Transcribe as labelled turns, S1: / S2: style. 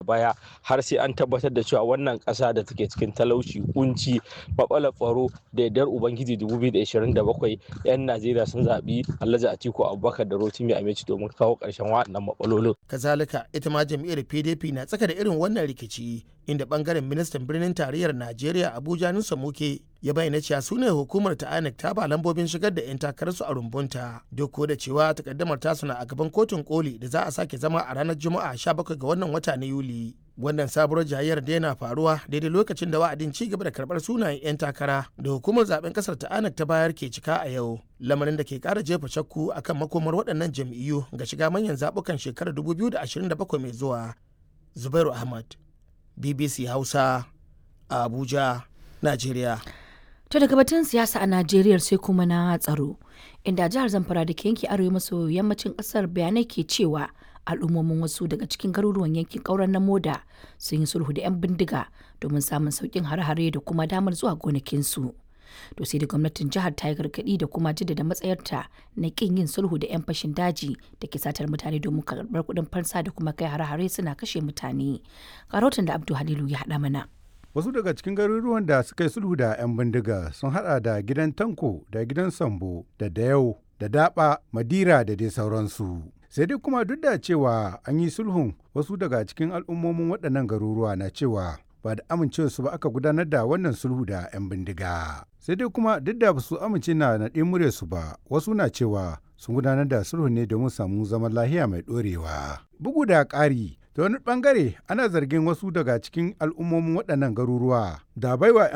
S1: baya har sai an tabbatar da cewa wannan ƙasa da take cikin talauci kunci matsalar tsaro da yardar ubangiji 2027 'yan najeriya sun zaɓi alhaji atiku abubakar da rotimi amici domin kawo ƙarshen waɗannan matsalolin
S2: kazalika ita ma jam'iyyar pdp na tsaka da irin wannan rikici inda bangaren ministan birnin tarayyar najeriya abuja nusa muke ya bayyana cewa su ne hukumar ta inec ta ba lambobin shigar da 'yan takararsu a rumbunta duk da cewa takaddamar tasu na a gaban kotun koli da za a sake zama a ranar juma'a 17 ga wannan wata na yuli wannan sabuwar jayayyar da yana faruwa daidai lokacin da wa'adin ci gaba da karbar sunayen 'yan takara da hukumar zaben kasar ta anak ta bayar ke cika a yau lamarin da ke kara jefa shakku akan makomar waɗannan jam'iyyu ga shiga manyan zaɓukan shekarar 2027 mai zuwa zubairu ahmad bbc hausa a abuja najeriya
S3: To daga batun siyasa a Najeriya sai kuma na tsaro, inda jihar Zamfara da ke yanki arewa maso yammacin kasar bayanai ke cewa al'ummomin wasu daga cikin garuruwan yankin ƙauren na moda sun yi sulhu da 'yan bindiga domin samun sauƙin hare-hare da kuma damar zuwa gonakinsu. To sai da gwamnatin jihar ta yi gargaɗi da kuma jaddada matsayarta na ƙin yin sulhu da 'yan fashin daji da ke satar mutane domin karɓar kuɗin fansa da kuma kai hare-hare suna kashe mutane. Karotin da Abdu Halilu ya haɗa mana.
S4: Wasu daga cikin garuruwan da suka yi sulhu da 'yan bindiga sun hada da gidan Tanko da gidan Sambo da Dayau da Daba, Madira da dai sauransu. Sai dai kuma duk da cewa an yi sulhun wasu daga cikin al'ummomin waɗannan garuruwa na cewa ba da amincewarsu ba aka gudanar da wannan sulhu da 'yan bindiga. Sai dai kuma duk da ba su amince na naɗe muryarsu ba wasu na cewa sun gudanar da sulhu ne domin samu zaman lahiya mai ɗorewa. Bugu da ƙari ta wani bangare ana zargin wasu daga cikin al'ummomin waɗannan garuruwa da baiwa